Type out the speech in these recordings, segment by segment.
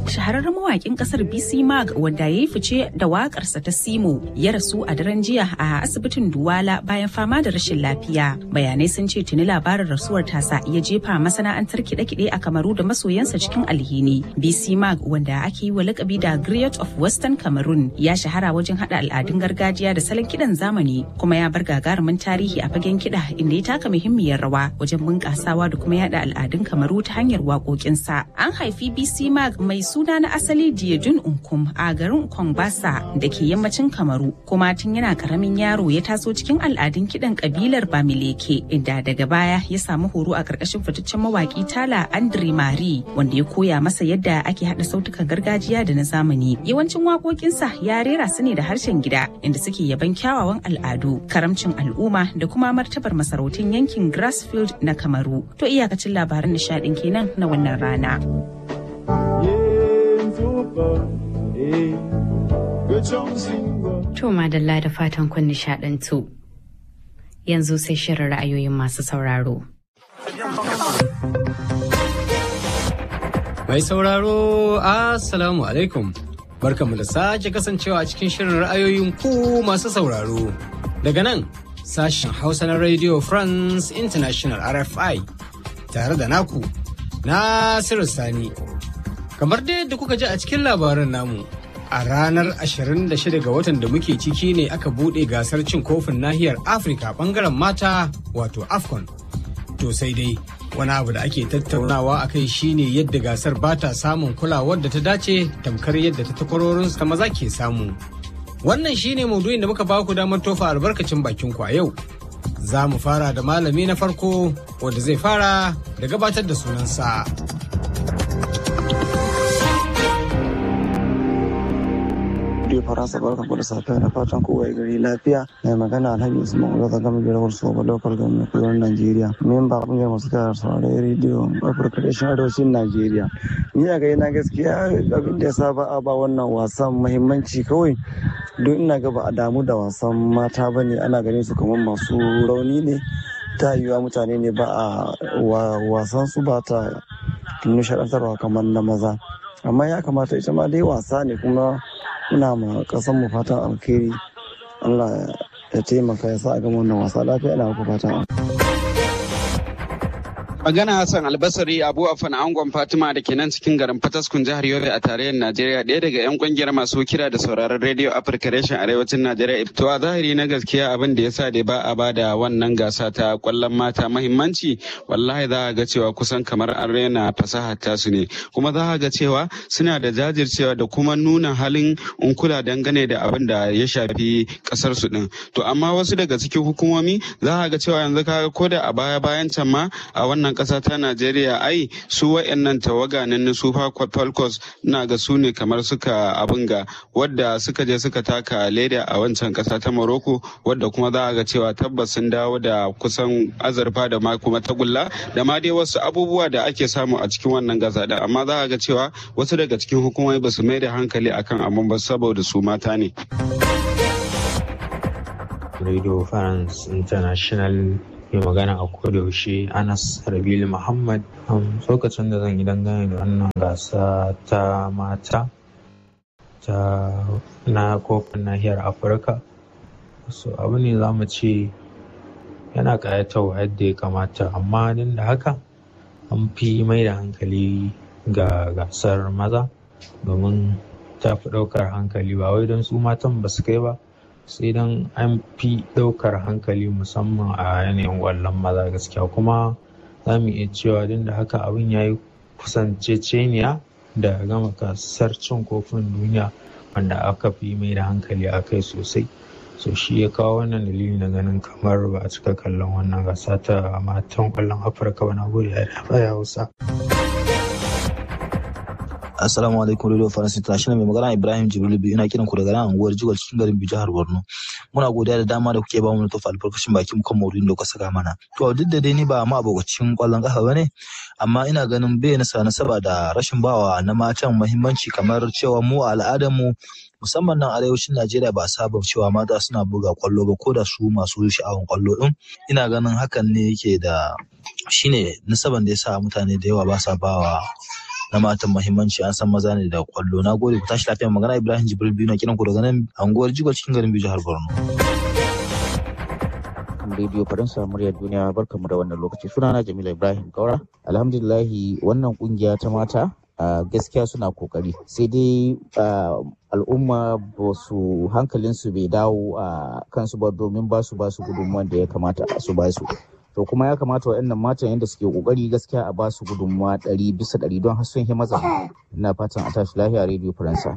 shahararren mawakin kasar BC Mag wanda ya yi fice da wakarsa ta Simo ya rasu a daren jiya a asibitin Duwala bayan fama da rashin lafiya. Bayanai sun ce tuni labarin rasuwar tasa ya jefa masana'antar kiɗe-kiɗe a Kamaru da masoyansa cikin alhini. BC Mag wanda ake yi wa lakabi da Griot of Western Cameroon ya shahara wajen haɗa al'adun gargajiya da salon kiɗan zamani kuma ya bar gagarumin tarihi a fagen kiɗa inda ya taka muhimmiyar rawa wajen bunƙasawa da kuma yada al'adun Kamaru ta hanyar waƙoƙinsa. An haifi BC Mag mai suna na asali Diejun Unkum a garin Kongbasa da ke yammacin Kamaru kuma tun yana karamin yaro ya taso cikin al'adun kiɗan kabilar Bamileke inda daga baya ya samu horo a ƙarƙashin fitaccen mawaƙi Tala Andre Mari wanda ya koya masa yadda ake haɗa sautukan gargajiya da na zamani. Yawancin waƙoƙinsa ya rera su ne da harshen gida inda suke yaban kyawawan al'adu, karamcin al'umma da kuma martabar masarautun yankin Grassfield na Kamaru. To iyakacin labaran nishaɗin kenan na wannan rana. To madalla da fatan kun nishaɗantu. Yanzu sai shirin ra'ayoyin masu sauraro. Mai sauraro, Assalamu alaikum. Barkamu da sake kasancewa a cikin shirin ra'ayoyin ku masu sauraro. Daga nan, sashen Hausa na Radio France International RFI tare da naku, Nasiru Sani. Kamar dai da kuka ji a cikin labaran namu, a ranar 26 ga watan da muke ciki ne aka buɗe gasar cin kofin nahiyar Afirka bangaren mata wato AFCON. To sai dai wani abu da ake tattaunawa a kai shine yadda gasar ba ta samun kulawar da ta dace tamkar yadda ta takwarorin ta maza ke samu. Wannan shine maudu'in da muka baku damar tofa albarkacin bakin ku a yau. Za mu fara da malami na farko wanda zai fara da gabatar da sunansa. Radio Faransa barkan ku da safiya na fatan kowa gari lafiya mai magana Alhaji Usman Ulo ta gama gidan wasu ba lokal gwamnati kudurin Najeriya. Memba kungiyar masu kara saurari rediyo Afirka da shi arewacin Najeriya. Ni a gani na gaskiya abin da ya saba a ba wannan wasan muhimmanci kawai don ina ga ba a damu da wasan mata ba ne ana ganin su kamar masu rauni ne ta yiwuwa mutane ne ba a wasan su ba ta nishaɗantarwa kamar na maza. Amma ya kamata ita ma dai wasa ne kuma muna ma kasan mu fatan alkhairi Allah ya taimaka ya sa a gama wannan wasa lafiya ina muku fatan Magana Hassan Albasari Abu Afan Angon Fatima da ke nan cikin garin Fataskun jihar Yobe a tarayyar Najeriya ɗaya daga 'yan kungiyar masu kira da sauraron rediyo Afirka reshen arewacin Najeriya. To a zahiri na gaskiya abin da ya sa da ba a ba da wannan gasa ta kwallon mata mahimmanci wallahi za a ga cewa kusan kamar an rena fasahar tasu ne kuma za a ga cewa suna da jajircewa da kuma nuna halin unkula dangane da abin da ya shafi kasar su din. To amma wasu daga cikin hukumomi za a ga cewa yanzu kaga ko da a baya bayan can ma a wannan kasa ta Najeriya ai su wa'annan tawaga na Super Falcons na ga su ne kamar suka abin ga wadda suka je suka taka leda a wancan kasa ta Morocco wadda kuma za a ga cewa tabbas sun dawo da kusan azurfa da ma kuma tagulla da ma dai wasu abubuwa da ake samu a cikin wannan gasa da amma za a ga cewa wasu daga cikin hukumomi ba su mai da hankali akan abun ba saboda su mata ne. Radio France International mai magana a kodayaushe anas rabilu muhammad lokacin da zan yi dangane da wannan gasa ta mata ta na kofin nahiyar afirka so abu ne za mu ce yana ƙayatarwa yadda ya kamata amma din da haka an fi mai da hankali ga gasar maza domin ta fi ɗaukar hankali ba wai don su matan ba su kai ba sai dan an fi ɗaukar hankali musamman a yanayin ƙwallon maza gaskiya kuma za mu iya cewa duk da haka abin ya yi kusanceceniya da gama gasar cin kofin duniya wanda aka fi mai da hankali a kai sosai so shi ya kawo wannan dalili na ganin kamar ba a cika kallon wannan gasa ta matan ƙwallon afirka ba na gode ya hausa. Assalamu alaikum Radio France International mai magana Ibrahim Jibril biyu ina kiran ku daga nan unguwar Jigal cikin garin Biyu jihar Borno. Muna godiya da dama da kuke ba mu na tofa albarkacin bakin kan maudu'in da kuka saka mana. To duk da dai ni ba ma abokacin kwallon kafa bane amma ina ganin bai nasa nasaba da rashin bawa na matan muhimmanci kamar cewa mu a al'adar mu musamman nan arewacin Najeriya ba saba cewa mata suna buga kwallo ba ko da su masu sha'awan kwallo din ina ganin hakan ne yake da shine nasaban da yasa mutane da yawa ba sa bawa na matan muhimmanci an san maza ne da kwallo na gode ku tashi lafiya magana Ibrahim Jibril biyu na kiran ku daga nan anguwar Jigwa cikin garin Biyu jihar Borno. rediyo faransa muryar duniya barkamu da wannan lokaci sunana jamila ibrahim kaura alhamdulillahi wannan kungiya ta mata a gaskiya suna kokari sai dai al'umma ba su hankalinsu bai dawo a kansu ba domin ba su ba su gudunmuwan da ya kamata su ba su to kuma ya kamata waɗannan matan yadda suke kokari gaskiya a ba su gudunmuwa ɗari bisa ɗari don har sun yi maza ina fatan a tashi lafiya rediyo faransa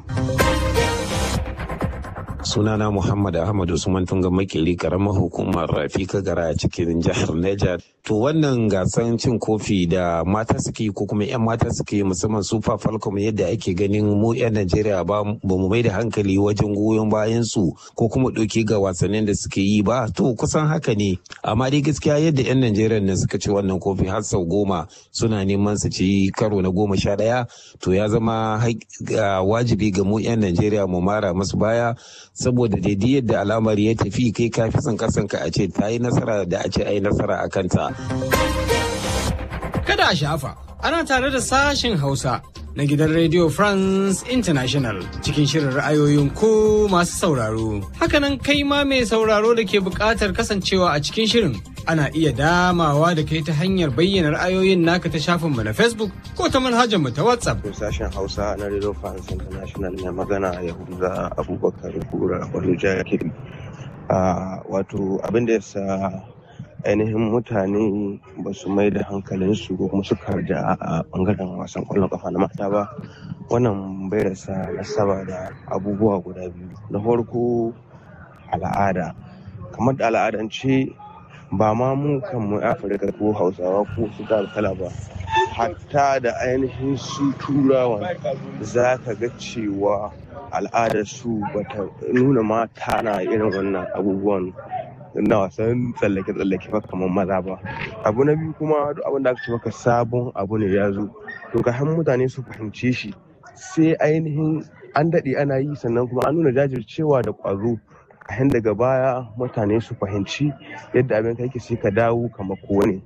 sunana Muhammad Ahmad Usman Tunga Makeri karamar hukumar Rafika Gara a cikin jihar Niger. To wannan gasan cin kofi da mata suke yi ko kuma 'yan mata suke yi musamman Super Falcon yadda ake ganin mu 'yan Najeriya ba mu mai da hankali wajen goyon bayan su ko kuma ɗauki ga wasannin da suke yi ba to kusan haka ne amma dai gaskiya yadda 'yan Najeriya ne suka ci wannan kofi har sau goma suna neman su ci karo na goma sha ɗaya to ya zama wajibi ga mu 'yan Najeriya mu mara masu baya saboda daidai yadda al'amari ya tafi kai ka fi son kasanka a ce ta yi nasara da a ce a yi nasara a kanta. Kada a shafa, ana tare da sashen Hausa na gidan Radio France International cikin shirin ra'ayoyin ku masu sauraro. Hakanan kai ma mai sauraro da ke buƙatar kasancewa a cikin shirin ana iya damawa da kai ta hanyar bayyana ra'ayoyin naka ta shafinmu na Facebook ko ta manhajar mu ta WhatsApp. Sashen Hausa na Radio France International mai magana Yahuza Abubakar Kura Abuja Kiri. Wato abin da ya sa ainihin mutane ba su mai da hankalinsu ko kuma suka da a bangaren wasan kwallon kafa na mata ba wannan bai rasa nasaba da abubuwa guda biyu na farko al'ada kamar da al'adance ba ma mu kanmu afirka ko hausawa ko su kala ba hatta da ainihin su turawan za ka ga cewa al'adar su bata nuna mata na irin wannan abubuwan na wasan tsallake-tsallake ba kamar maza ba abu na biyu kuma duk abin da aka ce maka sabon abu ne ya zo to ka han mutane su fahimce shi sai ainihin an daɗe ana yi sannan kuma an nuna jajircewa da ƙwazo a daga baya mutane su fahimci yadda abin ka yake sai ka dawo kamar kowane.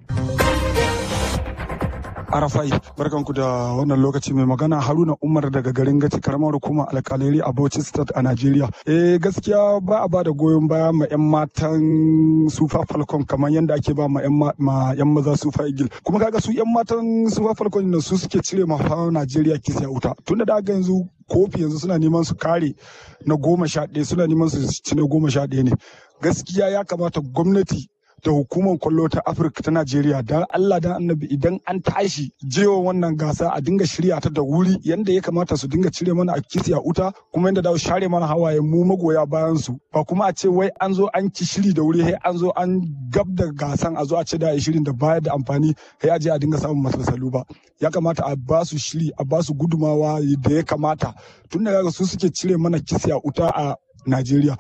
Arafai, barkanku da wannan lokaci mai magana Haruna Umar daga garin Gaci karamar hukumar alkaleri a Bauchi State a Najeriya. Eh gaskiya ba a bada goyon baya ma 'yan matan Super Falcon kamar yadda ake ba ma 'yan maza Super Eagle. Kuma kaga su 'yan matan Super Falcon na su suke cire ma Najeriya kisa wuta. Tunda da haka yanzu kofi yanzu suna neman su kare na goma sha ɗaya suna neman su ci na goma sha ɗaya ne. Gaskiya ya kamata gwamnati da hukumar kwallo ta afirka ta najeriya don allah dan annabi idan an tashi jewa wannan gasa a dinga shirya ta da wuri yanda ya kamata su dinga cire mana a kisi a uta kuma yanda da share mana hawaye mu magoya bayan su ba kuma a ce wai an zo an ci shiri da wuri sai an zo an gab da gasan a zo a ce da shirin da baya da amfani sai a je a dinga samun masalsalu ba ya kamata a ba su shiri a ba su gudumawa da ya kamata tun da su suke cire mana kisi a uta a najeriya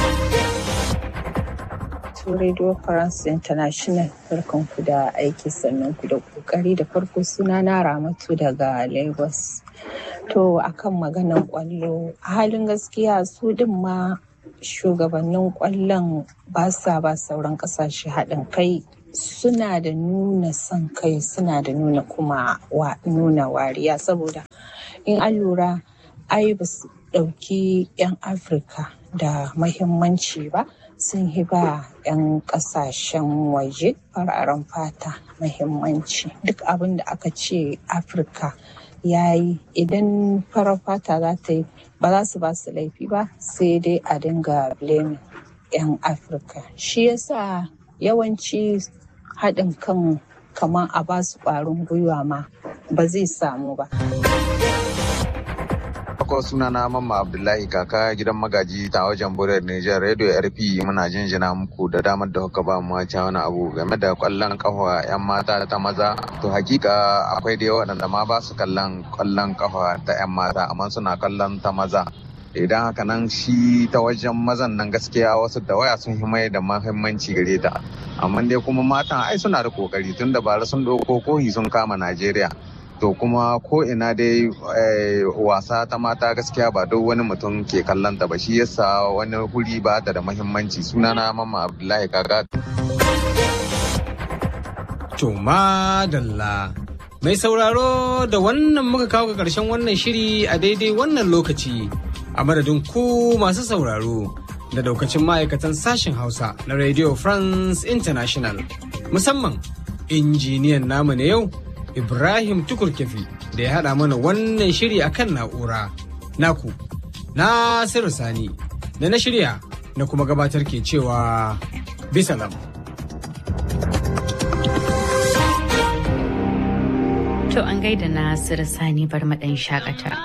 to Radio France International barkan ku da aiki sannan ku da kokari da farko suna na Ramatu daga Lagos. To akan maganan kwallo a halin gaskiya su din ma shugabannin kwallon ba sa ba sauran kasashe haɗin kai suna da nuna son kai suna da nuna kuma wa nuna wariya saboda in an lura ai ba su ɗauki 'yan afirka da mahimmanci ba sun yi ba 'yan kasashen waje fararen fata mahimmanci duk abin da aka ce afirka ya yi idan farar fata za ta yi ba za su ba su laifi ba sai dai a dinga blaming 'yan afirka shi yasa yawanci haɗin kan kamar a ba su ƙwarin gwiwa ma ba zai samu ba. farko suna na mamma abdullahi kaka gidan magaji ta wajen burar nijar radio rp muna jinjina muku da damar da kuka ba mu wace wani abu game da kwallon kafa yan mata ta maza to hakika akwai da waɗanda ma ba su kallon kwallon kafa ta yan mata amma suna kallon ta maza idan haka nan shi ta wajen mazan nan gaskiya wasu da waya sun mai da mahimmanci gare ta amma dai kuma matan ai suna da kokari tun da bara sun ɗauko kohi sun kama najeriya to kuma ko ina dai wasa ta mata gaskiya ba duk wani mutum ke kallon ta ba shi yasa wani huri ba ta da mahimmanci sunana mama abdullahi kaka to madalla Mai sauraro da wannan muka kawo ga ƙarshen wannan shiri a daidai wannan lokaci a madadin ku masu sauraro da daukacin ma'aikatan sashen Hausa na Radio France International. Musamman injiniyan namu na yau Ibrahim Tukurkefi da ya haɗa mana wannan shiri akan na'ura. Naku, Nasiru Sani, da na shirya na kuma gabatar ke cewa bisalam. To an gaida Nasiru Sani bar maɗan shakata.